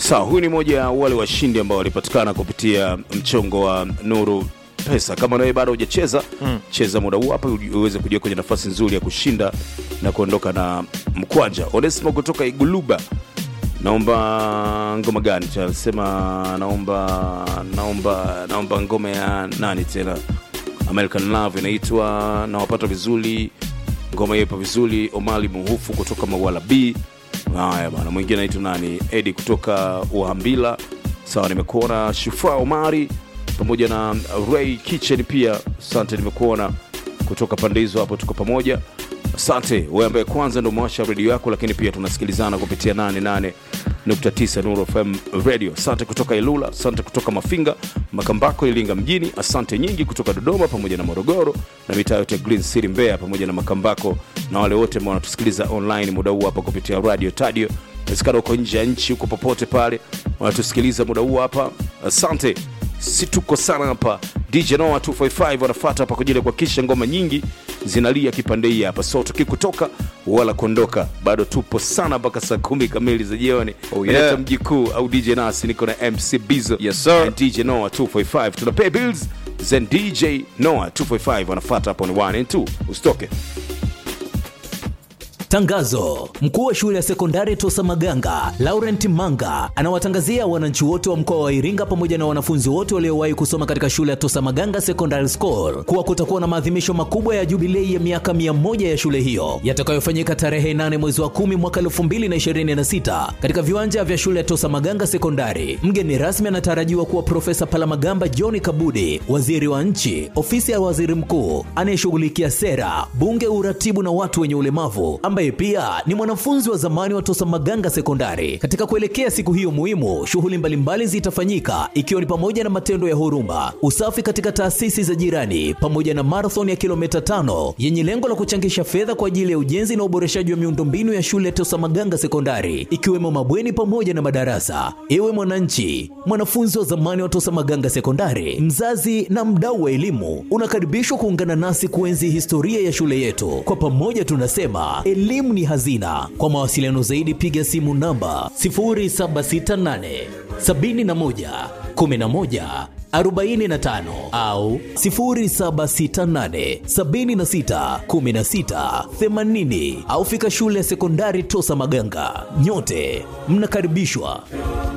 Sawa, huyu ni moja ya wale washindi ambao walipatikana kupitia mchongo wa Nuru Pesa. Kama nawe bado hujacheza mm. cheza muda huu hapa uji- uweze kujua kwenye nafasi nzuri ya kushinda na kuondoka na mkwanja. Onesimo kutoka Iguluba, naomba ngoma gani? Tunasema naomba naomba naomba ngoma ya nani tena? American Love inaitwa nawapata vizuri, ngoma hiyo ipo vizuri. Omali Muhufu kutoka Mawala B. Haya bana, mwingine anaitwa nani? Edi kutoka Uhambila. Sawa, nimekuona Shufa Omari pamoja na Ray Kitchen pia. Asante, nimekuona kutoka pande hizo hapo, tuko pamoja. Asante wewe ambaye kwanza ndo mwasha redio yako, lakini pia tunasikilizana kupitia 88.9 Nuru FM radio. Asante kutoka Ilula, asante kutoka Mafinga, Makambako, Ilinga mjini. Asante nyingi kutoka Dodoma pamoja na Morogoro na mitaa yote ya Green City Mbeya pamoja na Makambako na wale wote ambao wanatusikiliza online muda huu hapa kupitia radio Tadio. Inawezekana uko nje ya nchi, huko popote pale wanatusikiliza muda huu hapa. Asante, si tuko sana hapa. DJ Noah 255 wanafuata hapa kwa ajili ya kuhakikisha ngoma nyingi zinalia kipande hii hapa, so tukikutoka wala kuondoka, bado tupo sana mpaka saa kumi kamili za jioni. Oh, yeah. Inaitwa mji kuu au DJ Nasi, niko na MC Bizo Yes, sir. and DJ Noah 255 tuna pay bills then DJ Noah 255 wanafuata hapo ni 1 and 2 usitoke. Tangazo: mkuu wa shule ya sekondari Tosa Maganga Laurent Manga anawatangazia wananchi wote wa mkoa wa Iringa pamoja na wanafunzi wote waliowahi kusoma katika shule ya Tosa Maganga Secondary School kuwa kutakuwa na maadhimisho makubwa ya jubilei ya miaka 100 ya shule hiyo yatakayofanyika tarehe 8 mwezi wa 10 mwaka 2026 katika viwanja vya shule ya Tosa Maganga Sekondari. Mgeni rasmi anatarajiwa kuwa Profesa Palamagamba John Kabudi, waziri wa nchi, ofisi ya waziri mkuu anayeshughulikia sera, bunge, uratibu na watu wenye ulemavu, ambaye pia ni mwanafunzi wa zamani wa Tosa Maganga Sekondari. Katika kuelekea siku hiyo muhimu, shughuli mbalimbali zitafanyika ikiwa ni pamoja na matendo ya huruma, usafi katika taasisi za jirani, pamoja na marathon ya kilomita tano yenye lengo la kuchangisha fedha kwa ajili ya ujenzi na uboreshaji wa miundombinu ya shule ya Tosa Maganga Sekondari, ikiwemo mabweni pamoja na madarasa. Ewe mwananchi, mwanafunzi wa zamani wa Tosa Maganga Sekondari, mzazi na mdau wa elimu, unakaribishwa kuungana nasi kuenzi historia ya shule yetu. Kwa pamoja tunasema elimu ni hazina. Kwa mawasiliano zaidi, piga simu namba 0768 71 11 45 au 0768 76 16 80 au fika shule ya sekondari Tosa Maganga. Nyote mnakaribishwa.